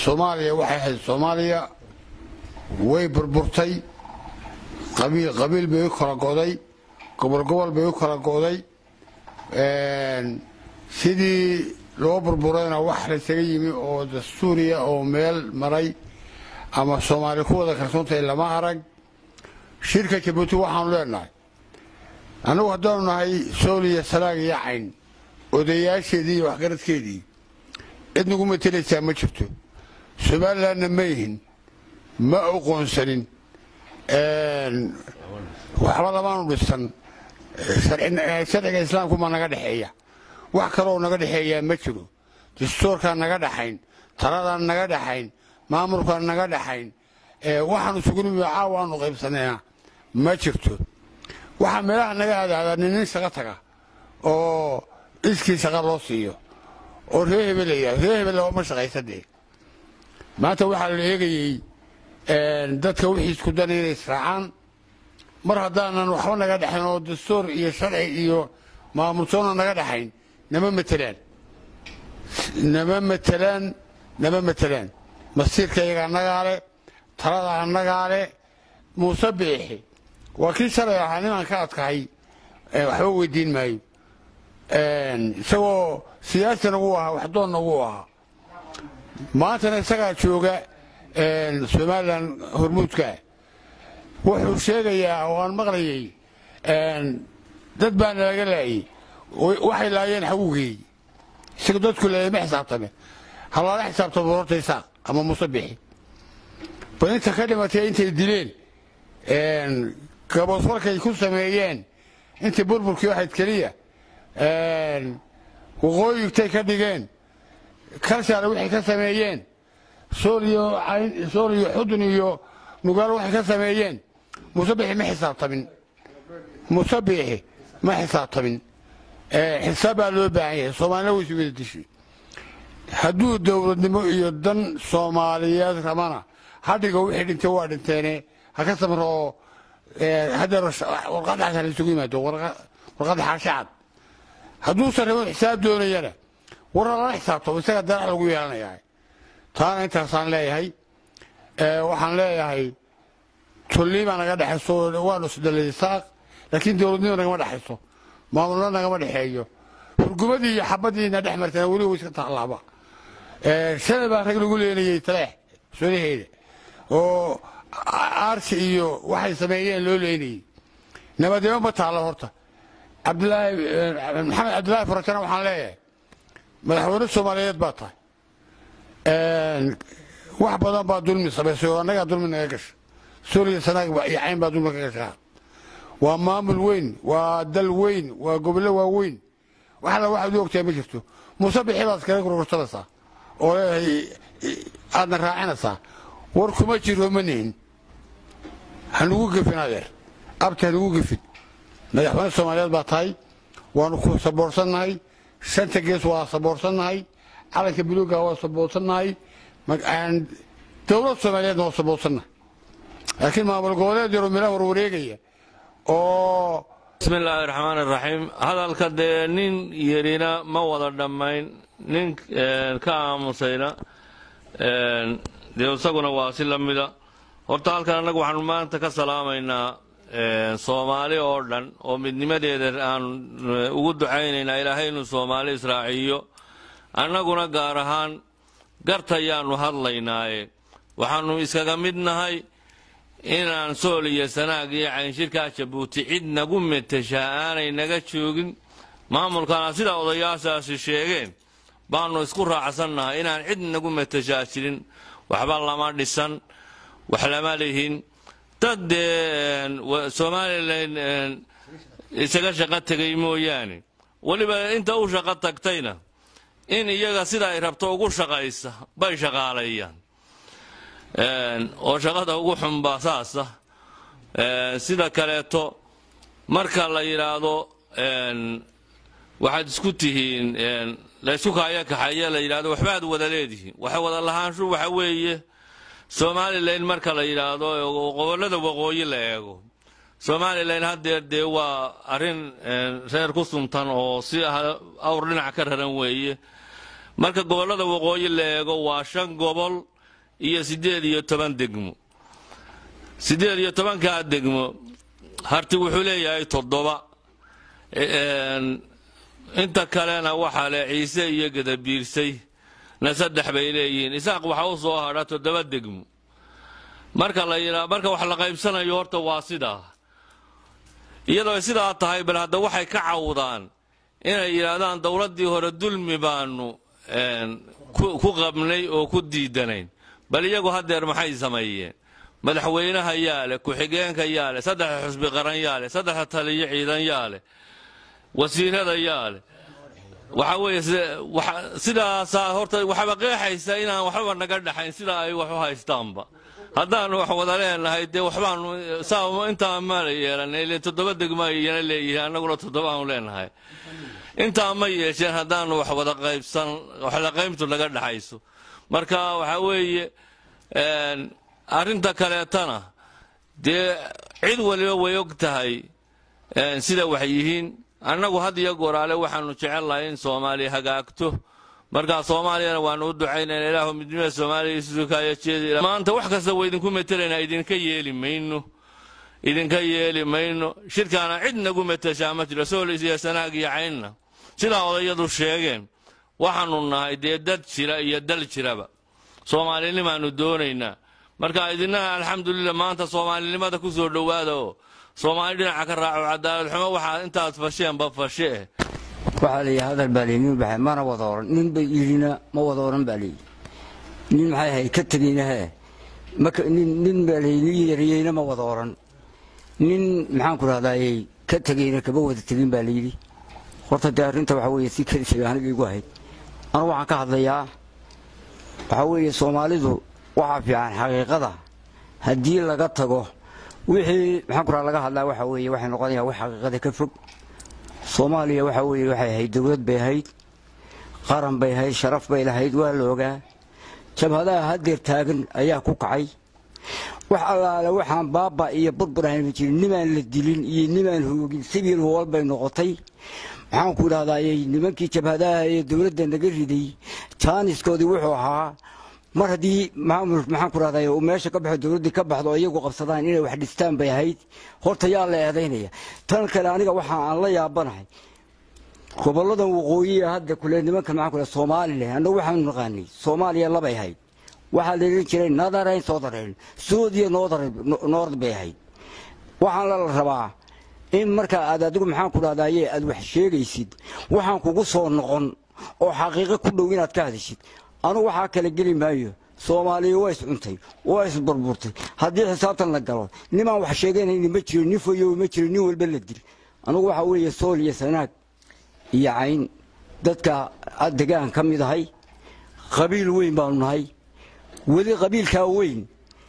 soomaaliya waxay ahayd soomaaliya way burburtay qabiil qabiil bay u kala goday gobol gobol bay u kala goday sidii loo burburayna wax laysaga yimi oo dastuuriya oo meel maray ama soomaali ku wada kalsoontahay lama arag shirka jabuuti waxaanu leenahay annagu haddaanu nahay sooliya salaag iyo cayn odayaasheedii iyo waxgaradkeedii cid nagu matelaysaa ma jirto somalilanna ma yihin ma oqoonsanin waxba lamaanu dhisan sharciga islaamku ma naga dhexeeya wax kaloo naga dhexeeyaa ma jiro dastuurkaan naga dhaxayn taladaan naga dhaxayn maamulkaan naga dhaxayn waxaanu sugunimi caawa aanu qaybsanayna ma jirto waxaa meelaha naga aadaadaa nin shaqa taga oo iskii shaqa loo siiyo oo ree hebelaya ree hebel ma shaqaysadee maanta waxaa la eegayey dadka wixii isku dan inay israacaan mar haddaanan waxba naga dhexayn oo dastuur iyo sharci iyo maamulsoona naga dhaxayn nama matelaan nama matelaan nama matelaan masiirka iyaga annagaa le talada annagaa le muuse biixi waa kii shalay ahaa nimaan ka adkahay waxba weydiin maayo isagoo siyaasina wuu ahaa waxdoonna wuu ahaa maantana isagaa jooga somalilan hormuudkaa wuxuu sheegayaa oo aan maqlayay dad baa nalaga laayey waxay laayeen xagugeey isaga dadku laayay ma xisaabtame halaala xisaabtamo horta isaaq ama muuse bixi bal inta ka dhimatay intay dileen gaboosfalkay ku sameeyeen intii burburkii waxayd keliya waqooyigtay ka dhigeen kalshaale waxay ka sameeyeen sooliyo sooliyo xudun iyo nugaal waxay ka sameeyeen muuse bixi ma xisaabtamin muuse biixi ma xisaabtamin xisaab baa loo baahan yahay soomaalina waysu wada dishay hadduu dowladnimo iyo dan soomaaliyeed rabana hadhiga wixii dhintay waa dhinteene ha ka samro oo hadeer warqadaas ha laysugu yimaado warqadda xaashacad hadduusan rabo xisaab doonayana war lala xisaabtamo isaga darac lagu yeelanayaa taana intaasaan leeyahay waxaan leeyahay tulnimaa naga dhexayso waanu isdhalay saaq laakiin dowladnimo nagama dhexayso maamulna nagama dhexeeyo hurgumadii iyo xabadiina dhex martana weli way iska taalaaba shalay baa rag lagu leenayey taleex sodaheeda oo aarsi iyo waxay sameeyeen loo leenayey nabadnimo ma taallo horta cabdilaahi maxamed cabdilaahi farajana waxaan leeyahay madaxweyne soomaaliyeed baa tahay wax badan baa dulmi samaysay oo annagaa dulmi naga gasha suuriya sanaag iyo cayn baa dulmi ka gashaa waa maamul weyn waa dal weyn waa gobollo waaweyn waxna waxaad u ogtahay ma jirto muuse bixi baad iskaga gurgursanaysaa oo leedahay aadna raacinaysaa war kuma jiro ma nihin hanugu gefin adeer abti hanugu gefin madaxweyne soomaaliyeed baa tahay waanu ku saboorsannahay shanta gees waa saboorsannahay calanka buluuga waa saboorsannahay dowlad soomaaliyeedna waa saboorsannahay laakiin maamul goboleed yaroo meelaha warwareegaya oo bismi illaahi raxmaan iraxiim hadalka dee nin yarina ma wada dhammayn nin ka aamusayna dee isaguna waa si la mida horta halkan annagu waxaanu maanta ka salaamaynaa soomaali oo dhan oo midnimadeeda aan ugu ducaynaynaa ilaahay inuu soomaali israaciyo annaguna gaar ahaan gartayaannu hadlaynaaye waxaannu iskaga mid nahay inaan sool iyo sanaag iyo caynshirkaa jabuuti cid nagu meteshaa aanay naga joogin maamulkana sida odayaashaasi sheegeen baannu isku raacsannahay inaan cid nagu meteshaa jirin waxba lama dhisan wax lama lihin dad dee somalilan isaga shaqo tegay mooyaane weliba inta u shaqo tagtayna in iyaga sida ay rabto ugu shaqaysa bay shaqaaleeyaan oo shaqada ugu xunbaa saasa sida kaleeto marka la yidhaahdo waxaad isku tihiin laysku kaaya kaxeeye la yidhahdo waxbaad wada leedihiin waxa wada lahaanshu waxa weeye somalilan marka la yidhaahdo gobollada waqooyi la eego somalilan haddeer dee waa arrin reer ku suntan oo si awr dhinac ka raran weeye marka gobollada waqooyi la eego waa shan gobol iyo siddeed iyo toban degmo siddeed iyo tobankaa degmo harti wuxuu leeyahay toddoba inta kalena waxaa le ciise iyo gadabiirsay na saddex bay leeyihiin isaaq waxaa u soo hadha toddoba degmo marka la yidhaa marka wax la qaybsanayo horta waa sidaa iyadoo sidaa tahay bal hadda waxay ka cawdaan inay yidhaahdaan dowladdii hore dulmi baanu ku qabnay oo ku diidanayn bal iyagu haddeer maxay sameeyeen madaxweynaha yaa leh ku-xigeenka yaa leh saddexa xusbi qaran yaa leh saddexa taliyo ciidan yaa leh wasiirada yaa leh waxaa weeye sidaasaa horta waxaba qeexaysa inaan waxbaba naga dhaxayn sidaa ay wax u haystaanba haddaanu wax wada leenahay dee waxbaanu saa intaa maala yeelanay ile toddoba degmo ayana leeyihiin annaguna toddobaanu leenahay intaa ma yeesheen haddaanu wax wada qaybsan waxla qaybtu naga dhaxayso marka waxaa weeye arrinta kaleetana dee cid waliba way og tahay sida wax yihiin annagu had iyo goraale waxaanu jecelnahay in soomaaliya hagaagto markaa soomaaliyana waanu u ducaynayna ilaahu midnimada soomaaliya isukaaya jeedi maanta wax kasta waa idinku metelaynaa idinka yeeli mayno idinka yeeli mayno shirkaana cid nagu meteshaa ma jiro soolis iyo sanaag iyo caynna sidaa odayadu sheegeen waxaanu nahay dee dad jira iyo dal jiraba soomaalinimaanu doonaynaa marka idinaha alxamdulilah maanta soomaalinimada ku soo dhowaada oo soomaali dhinaca ka raaco cadaalad xumo waxaa intaad fasheenba fashe eh waxaa la yidhi hadal baa layimi baxay mana wada oran nin bay yidhina ma wada oran baa layidhi nin maxay ahayd ka tegeyna hee nin nin baa layidhi nin yariyeyna ma wada oran nin maxaan ku rahdaayey ka tegeyna kama wada tegin baa layidhi horta dee arrinta waxaa weeye si kadisay aniga igu ahayd anugu waxaan ka hadlayaa waxaa weeye soomaalidu waxaa fiican xaqiiqada haddii laga tago wixii maxaan ku raha laga hadlaa waxaa weeye waxay noqonayaa wax xaqiiqada ka fog soomaaliya waxaa weeye waxay ahayd dowlad bay ahayd qaran bay ahayd sharaf bay lahayd waa la ogaa jabhadaha haddeer taagan ayaa ku kacay wax allaale waxaan baaba iyo burbur ahayma jirin nimaan la dilin iyo nimaan hoogin sibiil hool bay noqotay maxaan ku idhahdaayey nimankii jabhadaha ee dowladda naga riday jaaniskoodii wuxuu ahaa mar haddii maxaan ku rahday uu meesha ka baxo dowladdii ka baxdo oo iyagu qabsadaan inay wax dhistaan bay ahayd horta yaa la eedaynaya tan kale aniga waxa aan la yaabanahay gobolladan waqooyiya hadda kule nimankan maxaan ku somalilan annagu waxaanu naqaanay soomaaliya labay ahayd waxaa la odhan jiray nadarayn soodarayn suudiya noord bay ahayd waxaan la rabaa in markaa aad adigu maxaan ku dhahdaye aad wax sheegaysid waxaan kugu soo noqon oo xaqiiqo ku dhow inaad ka hadishid anugu waxaa kala geli maayo soomaaliya waa iscuntay waa isburburtay haddii xisaabtan la galo nimaan wax sheeganayni ma jiro nin foyow ma jiro nin walba la dil anugu waxaa weeye sool iyo sanaag iyo cayn dadka degaan ka mid ahay qabiil weyn baanu nahay weli qabiilkaa weyn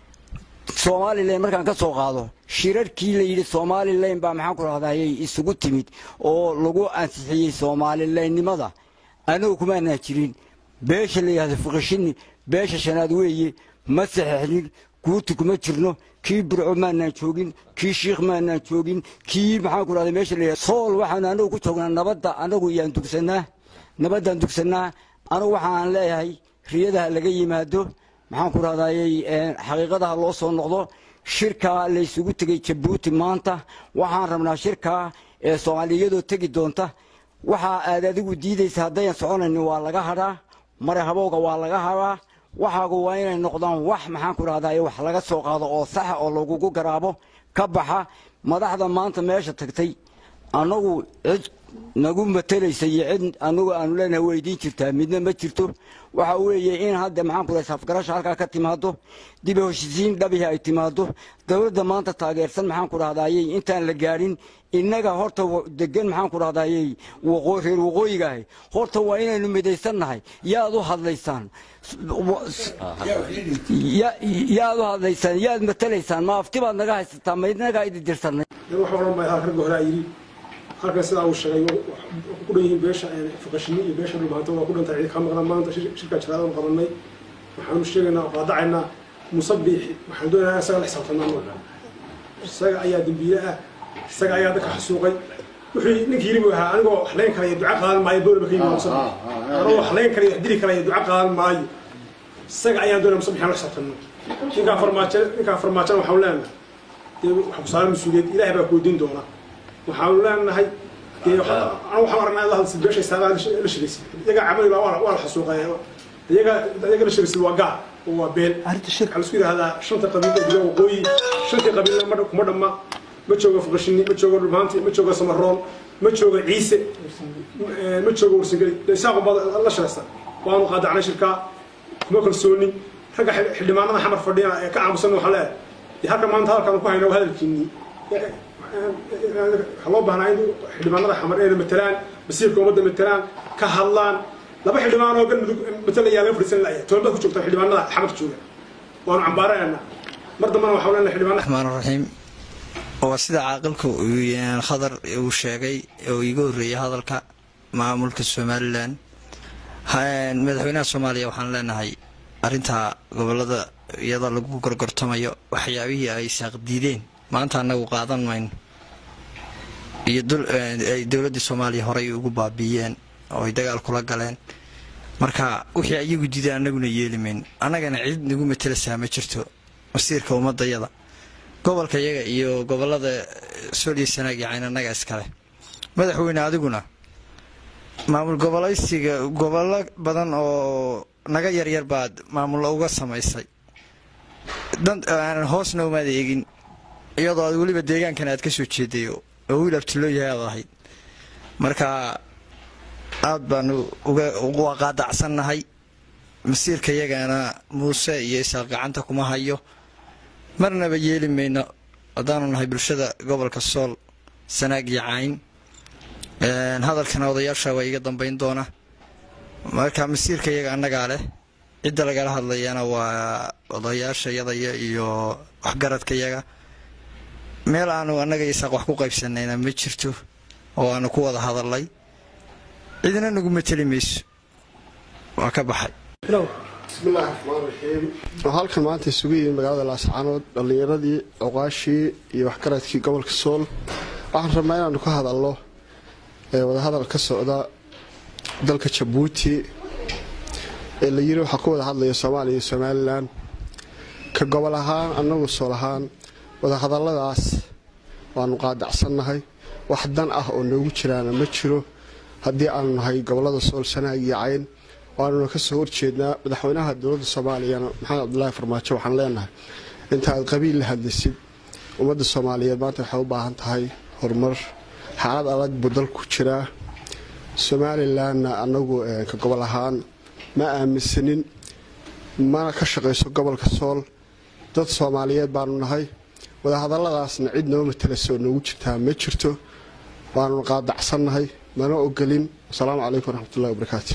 somalilan markaan ka soo qaado shirarkii la yidhi somalilan baa maxaan ku rahdayay isugu timid oo lagu ansixiyey soomalilaynnimada anagu kumaanaan jirin beesha la yidhahdo fuqishini beesha shanaad weeye ma saxeixnin guuti kuma jirno kii burco maanaan joogin kii shiikh maanaan joogin kii maxaan ku rahday meesha la yidhahdo sool waxaanu anagu ku joognaa nabadda anagu yaan dugsannaa nabaddaan dugsannaa anagu waxaan leeyahay riyadaha laga yimaado maxaan ku rahdayey xaqiiqadaha loo soo noqdo shirkaa laysugu tegey jabuuti maanta waxaan rabnaa shirkaa ee soomaaliyadoo tegi doonta waxaa aad adigu diidaysa haddayan soconaynin waa laga hadhaa mare habowga waa laga hadhaa waxaagu waa inay noqdaan wax maxaan ku rahdaye wax laga soo qaado oo saxa oo lagugu garaabo ka baxa madaxda maanta meesha tagtay annagu cid nagu matelaysa iyo cid anagu aanu leenahay way idiin jirtaa midna ma jirto waxa weeye in hadda maxaan ku rahay safgarasha halkaa ka timaado dib heshisiin dhabihi ay timaado dowladda maanta taageersan maxaan ku rahdayey intaan la gaadhin innaga horta degan maxaan ku rahdayey reer waqooyiga ahay horta waa inaynu midaysannahay yaad u hadlaysaan yaad u hadlaysaan yaad matalaysaan ma afti baad naga haysataa maydnagaa idi dirsanay wax odhan baa halka ragga horaa yidhi halkan sidaa uu sheegay ku dhan yihiin beesha fuqashini iyo beesha dhulbahanto waa ku dhantay cidi ka maqnaa maanta shirkaa jiraadaan qabanay waxaanu sheegaynaa oo qaadacaynaa musabiixi waxaan doonaynaa isaga la xisaabtanaa isaga ayaa dembiile ah isaga ayaa dadka xasuuqay wixii ninkii yiri buu ahaa anigoo wax layn kara iyo duca qaadan maayo boolba ka yimi musabiix anigoo wax layn kara iyo wax dili kara iyo duca qaadan maayo isaga ayaan doonaya muuse bixin la xisaabtanno ninkaa farmaajo ninkaa farmaajona waxaanu leenahay dee waxa ku saaran mas-uuliyad ilaahay baa kuweydiin doona waxaanu leenahay dee anu waxaan aragnaa in la hadlsid beesha istaagaa la shiraysid iyagaa camali baa waa la xasuuqaya iyaga iyaga la shiraysid waa gaar oo waa been waxaa laisku yidhahdaa shanta qabiil ee diga waqooyi shantii qabiilna ma kuma dhamma ma joogo fuqashini ma joogo dhulmaanti ma joogo samaroon ma joogo ciise ma joogo warsangeli isaaqo baa la shiraysta waanu qaadacnay shirkaa kuma kalsooni ragga xildhibaanada xamar fadhiya ee ka aamusan waxaa leeyahay dee halka maanta hadalkaan ku hayna waa hadalkiinii waxaa loo baahnaa in xildhibaanada xamar ee matalaan masiirka ummadda matalaan ka hadlaan laba xildhibaan oo galmudug matalayaa laga fadhiisan laya tobanbad ku joogta xildhibaanada xamar jooga waanu cambaaranaynaa mar dambana waxaa leenahay xildhibaanada raxmaan raxiim waa sida caaqilku khadar uu sheegay oo iiga horreeyay hadalka maamulka somalilan madaxweynaha soomaaliya waxaan leenahay arrintaa gobolada iyadoo lagu gorgortamayo waxyaabihii ay saaqdiideen maanta annagu qaadan mayno iyo ay dowladdii soomaaliya horey ugu baabiiyeen oo ay dagaal kula galeen marka wixii ayagu diideen annaguna yeeli mayno annagana cid nagu matelasaa ma jirto masiirka ummadayada gobolka iyaga iyo gobolada sooliya sanaag yacayn annaga iskale madaxweyne adiguna maamul gobolaysiga gobollo badan oo naga yaryar baad maamullo uga samaysay aanan hoosna umaad eegin iyadoo aad weliba deegaankan aad ka soo jeeday oo wiil abtiloo yahay aad ahayd marka aad baanu uga qaadacsannahay masiirka iyagana muuse iyo isaaq gacanta kuma hayo marnaba yeeli mayno haddaanu nahay bulshada gobolka sool sanaag iyo cayn hadalkana odayaasha waa iga dambayn doona marka masiirka iyaga annagaa leh cidda lagala hadlayana waa odayaasha yadaya iyo waxgaradka iyaga meel aanu annaga isaaq wax ku qaybsanayna ma jirto oo aanu ku wada hadalnay cidina nagu mateli mayso waa ka baxay bismillahi raxmaan raxiim oo halkan maanta isugu yimid magaalada laascaanood dhallinyaradii oqaashii iyo waxgaradkii gobolka sool waxaan rabnaa inaanu ka hadalno wadahadal ka socda dalka jabuuti ee la yiri waxaa ku wada hadlaya soomaaliya iyo somalilan ka gobol ahaan annagu sool ahaan wadahadalladaas waanu qaadacsannahay wax dan ah oo noogu jiraana ma jiro haddii aanu nahay gobolada sool sanaag iyo cayn waanuna ka soo horjeednaa madaxweynaha dowladda soomaaliyana maxamed cabdulaahi farmaajo waxaan leenahay inta aad qabiil la hadlaysid ummadda soomaaliyeed maanta waxay u baahan tahay horumar xaalad adag buu dalku jiraa somalilanna annagu ka gobol ahaan ma aaminsanin mana ka shaqayso gobolka sool dad soomaaliyeed baanu nahay wadahadalladaasna cid noo matalaysa oo noogu jirtaa ma jirto waanuna qaadacsannahay mana ogolin asalaamu calaykum waraxmatullahi wabarakaatu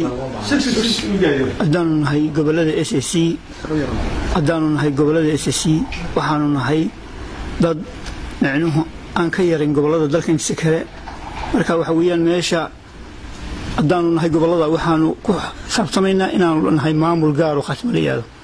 haddaanu nahay gobolada s c haddaanu nahay gobolada s c waxaanu nahay dad micnuhu aan ka yarin gobolada dalka intiisa kale marka waxa weeyaan meesha haddaanu nahay gobolada waxaanu ku saabsamaynaa inaanu nahay maamul gaaro khaasma la yihahdo